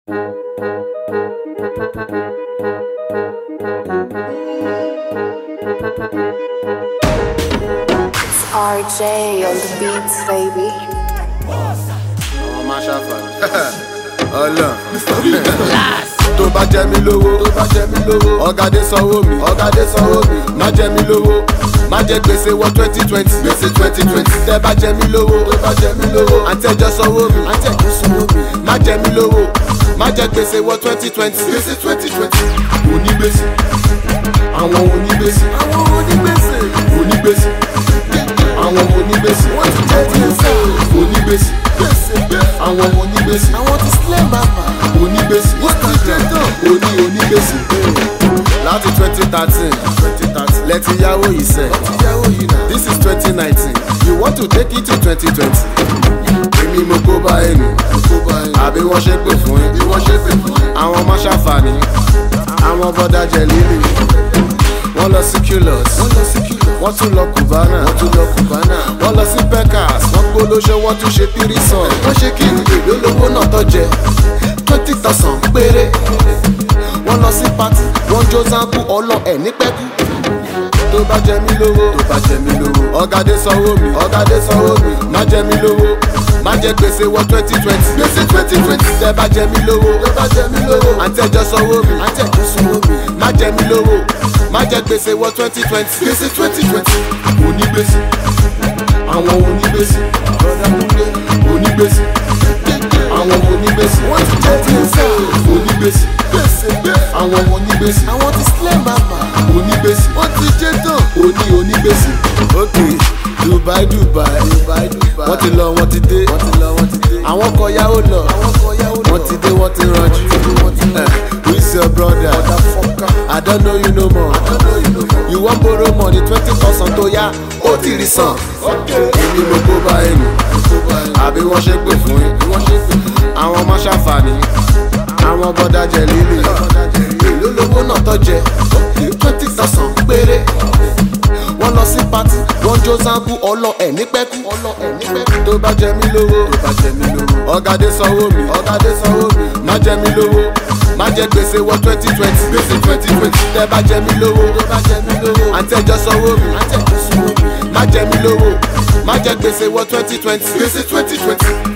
It's RJ on the beats, baby. àwọn máa ṣàfàlẹ̀. ọlọ tó bá jẹ mí lówó tó bá jẹ mí lówó ọ̀gádé sanwó mi ọ̀gádé sanwó mi má jẹ mí lówó má jẹ gbèsè wọ twenty twenty gbèsè twenty twenty tẹ bá jẹ mí lówó tó bá jẹ mí lówó àtẹjọ sanwó mi àtẹjọ sanwó mi má jẹ mí lówó má jẹ gbèsè wọ twenty twenty gbèsè twenty twenty onígbèsè àwọn onígbèsè àwọn onígbèsè onígbèsè àwọn onígbèsè wọ́n ti jẹ́ ti ń sẹ́ onígbèsè àwọn onígbèsè àwọn ti sílẹ̀ bàbà onígbèsè wọ́n ti jẹ́ tán oní onígbèsè láti twenty thirteen lẹ́tí yáwó yìí sẹ́ this is twenty nineteen you want to take it to twenty twenty èmi mo kó bá ẹnu àbí wọ́n ṣe pè fún yín àwọn máa ṣàǹfààní àwọn bọ́dà jẹ líle wọ́n lọ sí culus wọ́n tún lọ cubana wọ́n lọ sí pecas wọ́n gbólóṣẹ́ wọ́n tún ṣe tírísàn wọ́n ṣe kí èlò lówó náà tó jẹ twenty thousand péré wọ́n lọ sí party wọ́n jó zanku ọlọ ẹ̀ ní pẹ́kú tó bá jẹ mí lówó tó bá jẹ mí lówó ọ̀gádé sanwó mi ọ̀gádé sanwó mi má jẹ mí lówó má jẹ gbèsè wọ twenty twenty gbèsè twenty twenty tẹ bá jẹ mí lówó tó bá jẹ mí lówó àtẹjọ sanwó mi àtẹjọ sanwó mi má jẹ mí lówó má jẹ gbèsè wọ twenty twenty gbèsè twenty twenty onígbèsè àwọn onígbèsè onígbèsè àwọn onígbèsè wọ́n ti jẹ́ ti ń sẹ́ onígbèsè àwọn onígbèsè àwọn ti sílẹ̀ màmá onígbèsè wọ́n ti jẹ́ tán oní onígbèsè. ok dubai dubai wọ́n ti lọ wọ́n ti dé àwọn kọ yàwó lọ wọ́n ti dé wọ́n ti ranjú Eh, who is your brother i don't know you no more you wan borrow money twenty thousand tó yá ó ti rí san èmi mo kó bá ẹnu àbí wọ́n ṣe pè fún yín àwọn máa ṣàǹfààní àwọn bọ́dà jẹ líle èló lówó náà tó jẹ twenty thousand péré wọ́n lọ sí pati wọ́n jó zanku ọlọ ẹ̀ ní pẹ́kú tó bá jẹ mí lówó ọ̀gádé sanwó mi ọ̀gádé sanwó mi má jẹ mí lówó má jẹ gbèsè wọ twenty twenty gbèsè twenty twenty tẹ bá jẹ mí lówó àtẹjọ sanwó mi má jẹ mí lówó má jẹ gbèsè wọ twenty twenty gbèsè twenty twenty